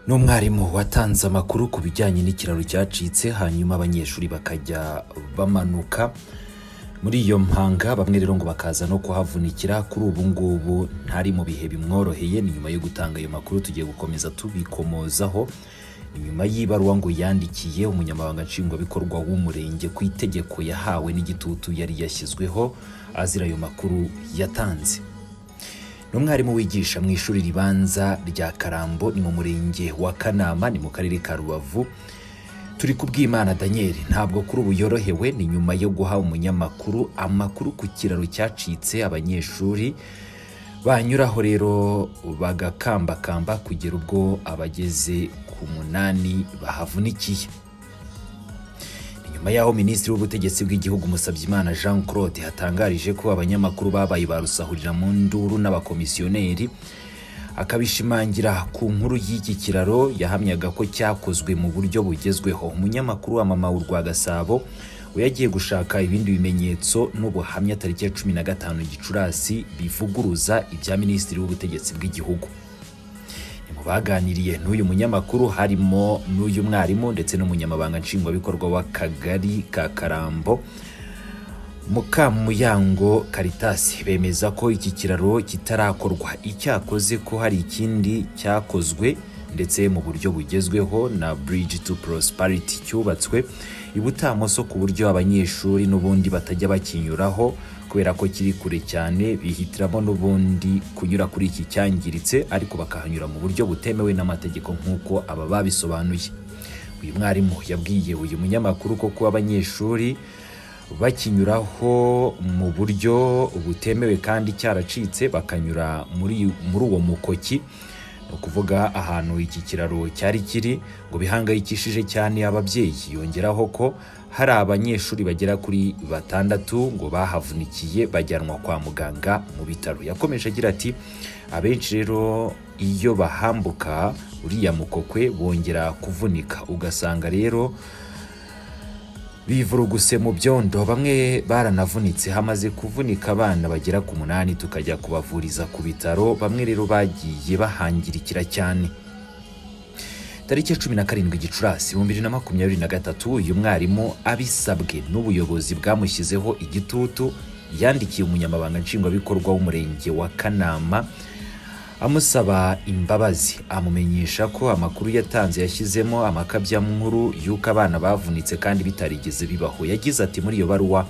n'umwarimu watanze amakuru ku bijyanye n'ikiraro cyacitse hanyuma abanyeshuri bakajya bamanuka muri iyo mpanga bamwe rero ngo bakaza no kuhavunikira kuri ubu ngubu ntari mu bihe bimworoheye ni nyuma yo gutanga ayo makuru tugiye gukomeza tubikomozaho ni nyuma y'ibaruwa ngo yandikiye umunyamabanga nshingwabikorwa w'umurenge ku itegeko yahawe n'igitutu yari yashyizweho azira ayo makuru yatanze ni umwarimu wigisha mu ishuri ribanza rya karambo ni mu murenge wa kanama ni mu karere ka rubavu turi kubwimana daniel ntabwo kuri ubu yorohewe ni nyuma yo guha umunyamakuru amakuru ku kiraro cyacitse abanyeshuri banyuraho rero bagakambakamba kugera ubwo abageze ku munani bahavunikiye Ni nyuma y'aho minisitiri w'ubutegetsi bw'igihugu musabyimana jean claude yatangarije ko abanyamakuru babaye ba rusahurira mu nduru n'abakomisiyoneri akabishimangira ku nkuru y'iki kiraro yahamyaga ko cyakozwe mu buryo bugezweho umunyamakuru wa mama w'u Gasabo we yagiye gushaka ibindi bimenyetso n'ubuhamya tariki ya cumi na gatanu gicurasi bivuguruza ibya minisitiri w'ubutegetsi bw'igihugu Ni mu baganiriye n'uyu munyamakuru harimo n'uyu mwarimu ndetse n'umunyamabanga nshingwabikorwa w'akagari ka karambo Mukamuyango Caritas bemeza ko iki kiraro kitarakorwa icyakoze ko hari ikindi cyakozwe ndetse mu buryo bugezweho na Bridge to Prosperity cyubatswe ibutamoso ku buryo abanyeshuri n'ubundi batajya bakinyuraho kubera ko kiri kure cyane bihitiramo n'ubundi kunyura kuri iki cyangiritse ariko bakahanyura mu buryo butemewe n'amategeko nk'uko aba babisobanuye uyu mwarimu yabwiye uyu munyamakuru ko kuba abanyeshuri bakinyuraho mu buryo butemewe kandi cyaracitse bakanyura muri muri uwo mukoki ni ukuvuga ahantu iki kiraro cyari kiri ngo bihangayikishije cyane ababyeyi yongeraho ko hari abanyeshuri bagera kuri batandatu ngo bahavunikiye bajyanwa kwa muganga mu bitaro yakomeje agira ati abenshi rero iyo bahambuka uriya mukokwe bongera kuvunika ugasanga rero bivuruguse mu byondo bamwe baranavunitse hamaze kuvunika abana bagera ku munani tukajya kubavuriza ku bitaro bamwe rero bagiye bahangirikira cyane tariki ya cumi na karindwi gicurasi ibihumbi bibiri na makumyabiri na gatatu uyu mwarimu abisabwe n'ubuyobozi bwamushyizeho igitutu yandikiye umunyamabanga nshingwabikorwa w'umurenge wa kanama amusaba imbabazi amumenyesha ko amakuru yatanze yashyizemo amakabyankuru y'uko abana bavunitse kandi bitarigeze bibaho yagize ati muri iyo baruwa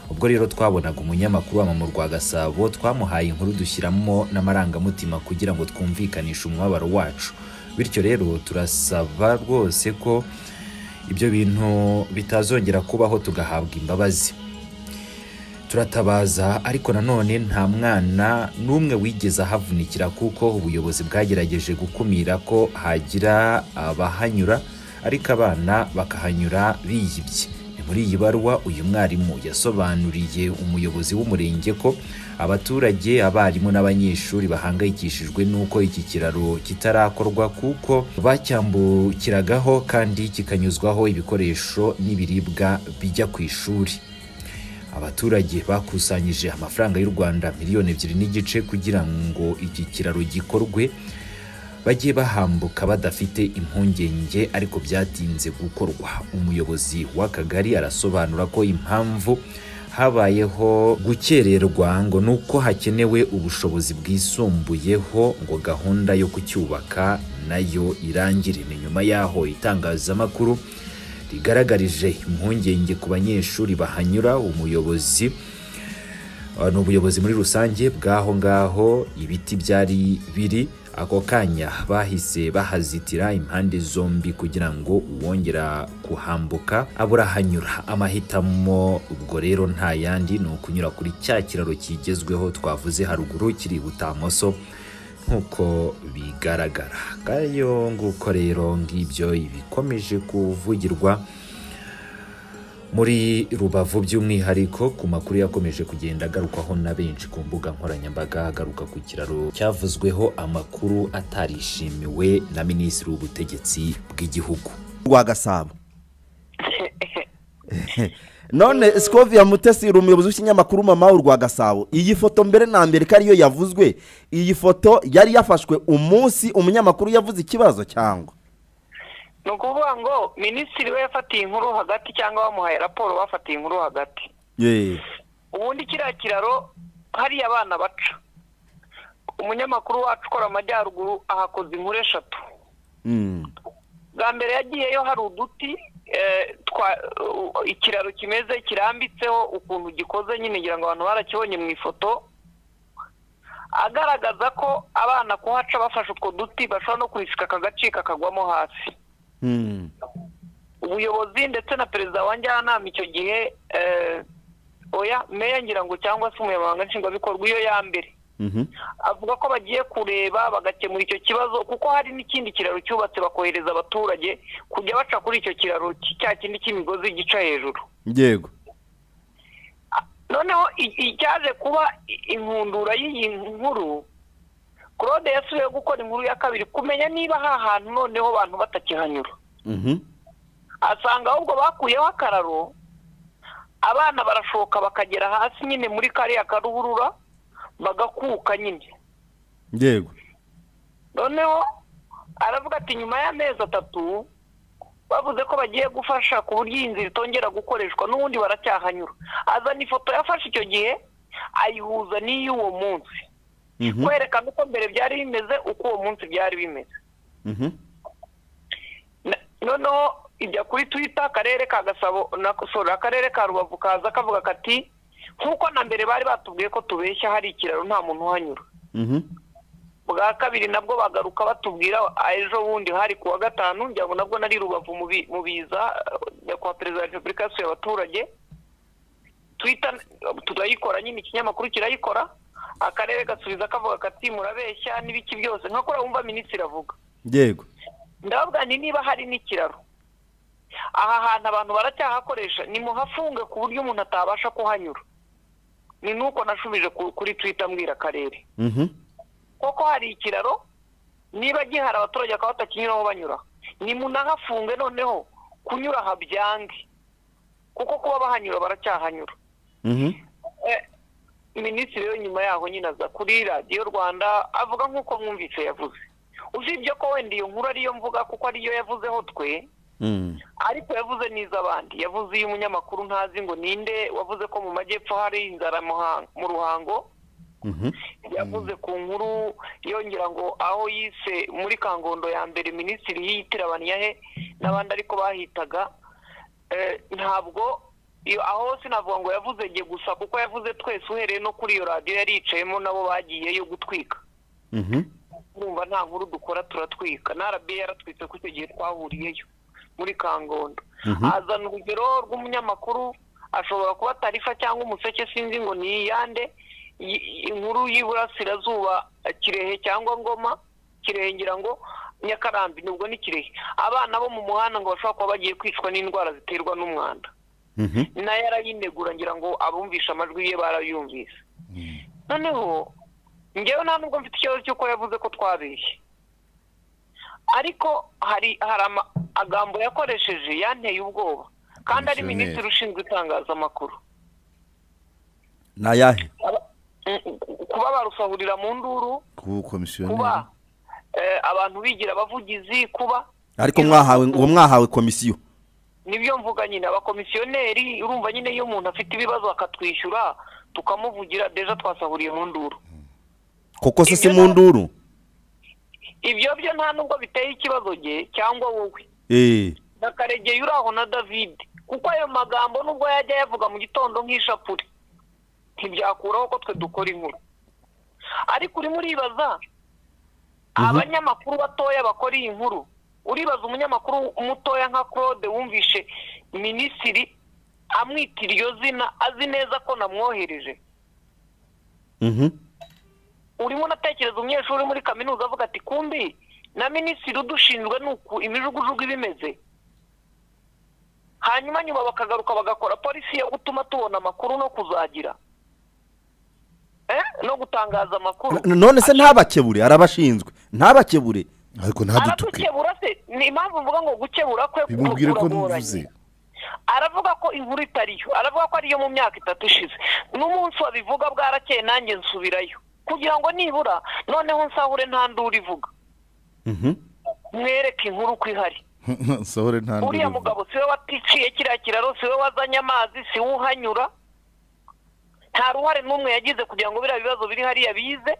ubwo rero twabonaga umunyamakuru wamama rwa gasabo twamuhaye inkuru dushyiramo n'amarangamutima kugira ngo twumvikanishe umubabaro wacu bityo rero turasaba rwose ko ibyo bintu bitazongera kubaho tugahabwa imbabazi turatabaza ariko nanone nta mwana n'umwe wigeze ahavunikira kuko ubuyobozi bwagerageje gukumira ko hagira abahanyura ariko abana bakahanyura biyibye ni muri iyi baruwa uyu mwarimu yasobanuriye umuyobozi w'umurenge ko abaturage abarimu n'abanyeshuri bahangayikishijwe n'uko iki kiraro kitarakorwa kuko bacyambukiragaho kandi kikanyuzwaho ibikoresho n'ibiribwa bijya ku ishuri abaturage bakusanyije amafaranga y'u rwanda miliyoni ebyiri n'igice kugira ngo iki kiraro gikorwe bajye bahambuka badafite impungenge ariko byatinze gukorwa umuyobozi w'akagari arasobanura ko impamvu habayeho gukererwa ngo nuko hakenewe ubushobozi bwisumbuyeho ngo gahunda yo kucyubaka nayo irangire ni nyuma y'aho itangazamakuru rigaragarije impungenge ku banyeshuri bahanyura umuyobozi ni ubuyobozi muri rusange bw'aho ngaho ibiti byari biri ako kanya bahise bahazitira impande zombi kugira ngo uwongera kuhambuka abura ahanyura amahitamo ubwo rero nta yandi ni ukunyura kuri cya kiraro kigezweho twavuze haruguru kiri butamoso nk'uko bigaragara kayo nguko rero ngibyo ibikomeje kuvugirwa muri rubavu by'umwihariko ku makuru yakomeje kugenda agarukwaho na benshi ku mbuga nkoranyambaga agaruka ku kiraro cyavuzweho amakuru atarishimiwe na minisitiri w'ubutegetsi bw'igihugu rwa gasabo none sikoviya mutesi uri umuyobozi w'ikinyamakuru mama w'u rwa gasabo iyi foto mbere na mbere ko ariyo yavuzwe iyi foto yari yafashwe umunsi umunyamakuru yavuze ikibazo cyangwa ni ukuvuga ngo minisitiri we yafatiye inkuru hagati cyangwa bamuhaye raporo bafatiye inkuru hagati yeee ubundi kiriya kiraro hariya abana baca umunyamakuru wacu ukora amajyaruguru ahakoze inkuru eshatu bwa mbere yagiyeyo hari uduti eh, twa- u- ikiraro kimeze kirambitseho ukuntu gikoze nyine ngira ngo abantu barakibonye mu ifoto agaragaza ko abana kuhaca bafashe utwo duti bashobora no kurisika akagace kakagwamo hasi ubuyobozi ndetse na perezida wa njyanama icyo gihe eh, oya meya ngira ngo cyangwa se umunyamabanga nshingwabikorwa iyo ya mbere avuga ko bagiye kureba bagakemura icyo kibazo kuko hari n'ikindi kiraro cyubatse bakohereza abaturage kujya baca kuri icyo kiraro cy- cya kindi cy'imigozi gica hejuru yego noneho i- icyaje kuba i- inkundura y'iyi nkuru claude yasubiye gukora inkuru ya kabiri kumenya niba aha hantu noneho abantu batakihanyura Mhm. asanga ahubwo bakuyeho akararo abana barashoka bakagera hasi nyine muri kariya karuhurura bagakuka nyine yego noneho aravuga ati nyuma y'amezi atatu bavuze ko bagiye gufasha ku buryo iyi nzira itongera gukoreshwa n'ubundi baracyahanyura azana ifoto yafashe icyo gihe ayihuza n'iy'uwo munsi Mhm. kwerekana uko mbere byari bimeze uko uwo munsi byari bimeze Mhm. Na- noneho ijya kuri twita akarere ka gasabo na sorry, akarere ka rubavu kaza kavuga kati nk'uko na mbere bari batubwiye ko tubeshya hari ikiraro nta muntu uhanyura Mhm. bwa kabiri nabwo bagaruka batubwira "Ah, ejo bundi hari ku wa gatanu ngira ngo nabwo nari rubavu mu bi- mu biza eh, nyakubahwa perezida wa repubulika yasuye abaturage twita turayikora nyine ikinyamakuru kirayikora akarere gasubiza kavuga kati murabeshya n'ibiki byose nka kuriya wumva minisitiri avuga yego ndababwira nti niba hari n'ikiraro aha hantu abantu baracyahakoresha nimuhafunge ku buryo umuntu atabasha kuhanyura ni nuko nashubije ku- kuri twita mbwira akarere Mhm. koko hari ikiraro niba gihari abaturage bakaba batakinyuraho banyura nimunahafunge noneho kunyura aha byange kuko kuba bahanyura baracyahanyura Mhm. Eh, minisitiri we nyuma yaho nyine aza kuri radiyo rwanda avuga nk'uko mwumvise yavuze usibye ko wenda iyo nkuru ariyo mvuga kuko ariyo yavuzeho twe Mhm. ariko yavuze n'iz'abandi yavuze iyo umunyamakuru ntazi ngo ninde wavuze ko mu majyepfo hari inzara Muhan- mu ruhango Mhm. yavuze ku nkuru yongera ngo aho yise muri kangondo ya mbere minisitiri yiyitirabaniye he n'abandi ariko bahitaga Eh, ntabwo iyo- aho sinavuga ngo yavuze jye gusa kuko yavuze twese uhereye no kuri iyo radiyo yari yicayemo nabo bagiyeyo gutwika Mhm. urumva nta nkuru dukora turatwika na rba yaratwitse ko icyo gihe twahuriyeyo muri kangondo Mhm. azana urugero rw'umunyamakuru ashobora kuba tarifa cyangwa umuseke sinzi ngo ni iyande i- inkuru y'iburasirazuba eh, kirehe cyangwa ngoma kirehe ngira ngo nyakarambi nubwo ni kirehe abana bo mu muhanda ngo bashobora kuba bagiye kwicwa n'indwara ziterwa n'umwanda Mhm. nayo arayinegura ngira ngo abumvisha amajwi ye barayumvise noneho ngewe nta nubwo mfite ikibazo cy'uko yavuze ko twabeshye ariko hari hari amagambo yakoresheje yanteye ubwoba kandi ari Komisiyoneri. minisitiri ushinzwe itangazamakuru ni ayahe Aba- mm, kuba barusahurira mu nduru kuba ubukomisiyoneri kuba eh, abantu bigira abavugizi kuba ariko mwahawe uwo mwahawe komisiyo nibyo mvuga nyine abakomisiyoneri urumva nyine iyo umuntu afite ibibazo akatwishyura tukamuvugira deja twasahuriye mu nduru koko se si Ibyo mu nduru ibyo byo nta nubwo biteye ikibazo ge cyangwa wowe eee na karegeye uri aho na david kuko ayo magambo nubwo yajya yavuga mu gitondo nk'ishapure ntibyakuraho ko twe dukora inkuru ariko urimo uribaza abanyamakuru batoya bakora iyi nkuru uribaza umunyamakuru mutoya nka claude wumvishe minisitiri amwita iryo zina azi neza ko namwohereje Mhm. urimo unatekereza umunyeshuri uri muri kaminuza avuga ati kumbi na minisitiri udushinzwe ni uku imijugujugu iba imeze hanyuma nyuma bakagaruka bagakora polisi yo gutuma tubona amakuru no kuzagira Eh, no gutangaza amakuru N- none se ntabakebure arabashinzwe ntabakebure ariko ntadutuke aradukebura se ni impamvu mvuga ngo gukebura kwe bimubwire ko kuragoranye. mvuze aravuga ko inkuru itariyo aravuga ko ariyo mu myaka itatu ishize n'umunsi wabivuga bwarakeye nanjye nsubirayo kugira ngo nibura noneho nsahure nta nduru ivuga Mhm. mwereke inkuru uko ihari nsohore nta uriya nduru mugabo siwe waticiye kiriya kiraro siwe wazanye amazi siwe uhanyura nta ruhare n'umwe yagize kugira ngo biriya bibazo biri hariya bize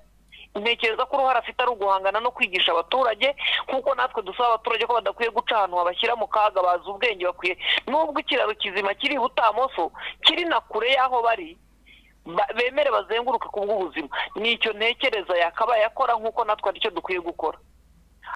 ntekereza ko uruhare afite ari uguhangana no kwigisha abaturage kuko natwe dusaba abaturage ko badakwiye guca ahantu babashyira mu kaga bazi ubwenge bakwiye n'ubwo ikiraro kizima kiri i butamoso kiri na kure y'aho bari ba- bemere bazenguruke ku bw'ubuzima ni icyo ntekereza yakabaye akora nk'uko natwe aricyo dukwiye gukora